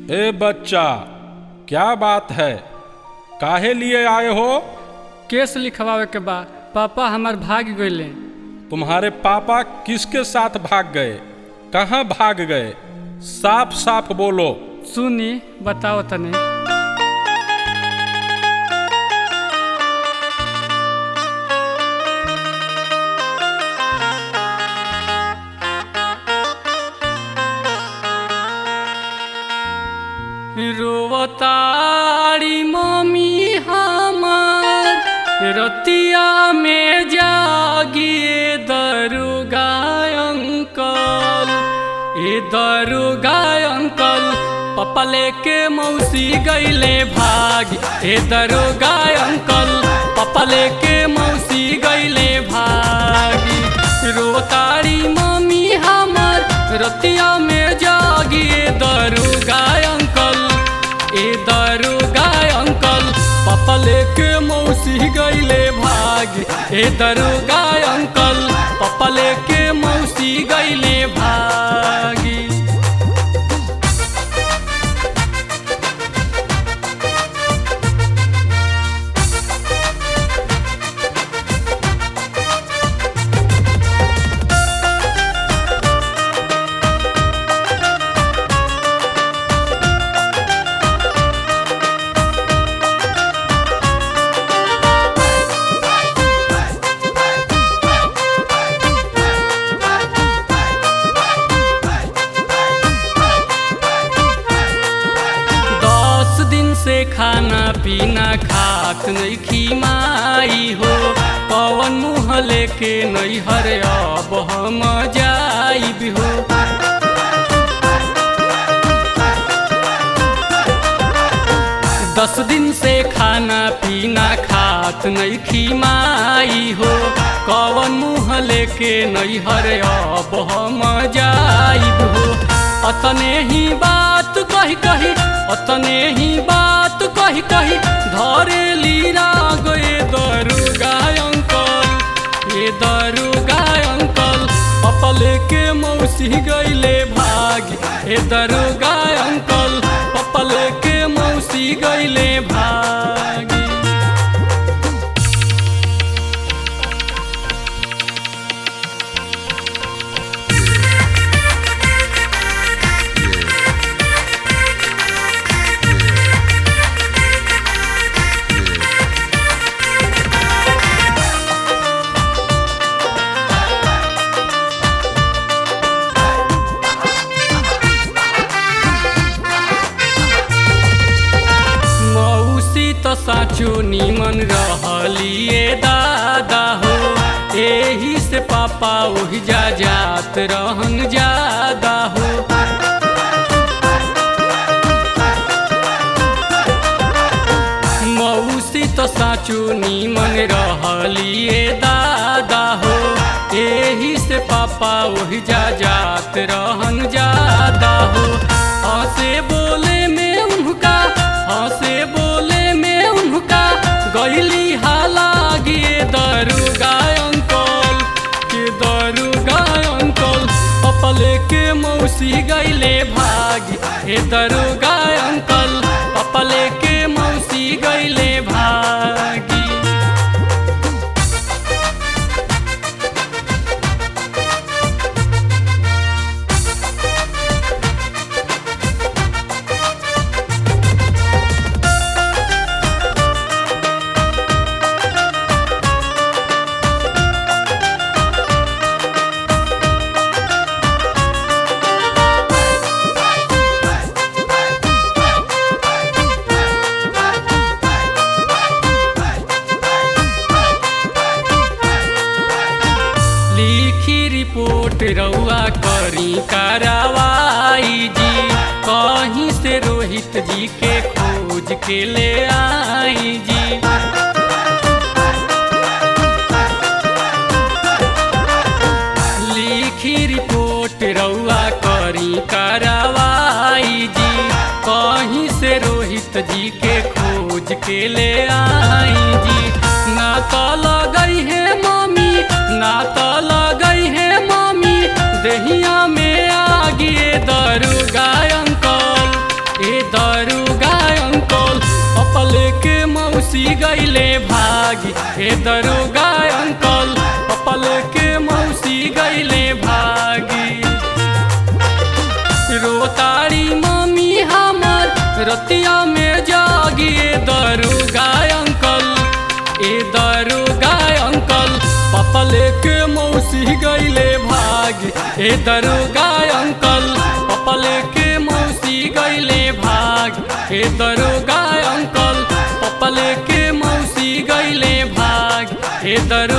ए बच्चा क्या बात है काहे लिए आए हो केस लिखवावे के बा पापा हमार भाग गईले तुम्हारे पापा किसके साथ भाग गए कहाँ भाग गए साफ साफ बोलो सुनी बताओ तने रोवतारी मम्मी हमार रतिया में जागिए दरुगा अंकल ए दरुगा अंकल पप्पा लेके मौसी गईले भाग ए दरुगा अंकल पप्पा लेके मौसी गईले भागी रोतारी मम्मी हमार रतिया में जागिए दरुगा अंकल ए दरुगा अंकल पापा लेके मौसी गईले भाग ए दरुगा अंकल पापा लेके मौसी गईले भागी दस दिन से खाना पीना खात नहीं खीमाई हो पवन मुँह लेके नहीं हरे अब हम जाइब हो दस दिन से खाना पीना खात नहीं खीमाई हो कवन मुँह लेके नहीं हरे अब हम जाइब हो अतने ही बात कही कही अतने ही बात कही कही धरे लीरा गए दरुगा अंकल ये दरुगा अंकल पापा लेके मौसी गईले भाग ए दरुगा अंकल पापा लेके मौसी गईले भागी मौसी तो साचो निमन रहलिए दादा हो एही से पापा ओहि जा जात रहन ज्यादा हो मौसी तो साचो निमन रहलिए दादा हो एही से पापा ओहि जा जात रहन ज्यादा हो हंसे बोले में उनका हंसे बोले में उनका गईली हाला गिए दरुगा अंकल के दरुगा अंकल पापा लेके मौसी गईले भागी हे दरुगा अंकल पापा लेके मौसी गईले भागी लिखी रिपोर्ट रउआ करी कार्रवाई जी कहीं से रोहित जी के खोज के ले आई जी लिखी रिपोर्ट रउआ करी कार्रवाई जी कहीं से रोहित जी के खोज के ले आई जी ना तो लगई है मम्मी ना तो लगई है मम्मी दहिया में आगिए दरुगा अंकल ए ए दरोगा अंकल पपल के मौसी गईले भागी रोताड़ी मम्मी हमर रतिया में जागी ए दरोगा अंकल ए दरोगा अंकल पपल के मौसी गईले भागी ए दरोगा अंकल पपल के मौसी गईले भाग ए दरोगा अंकल पपल के मौसी गईले भाग ए दरो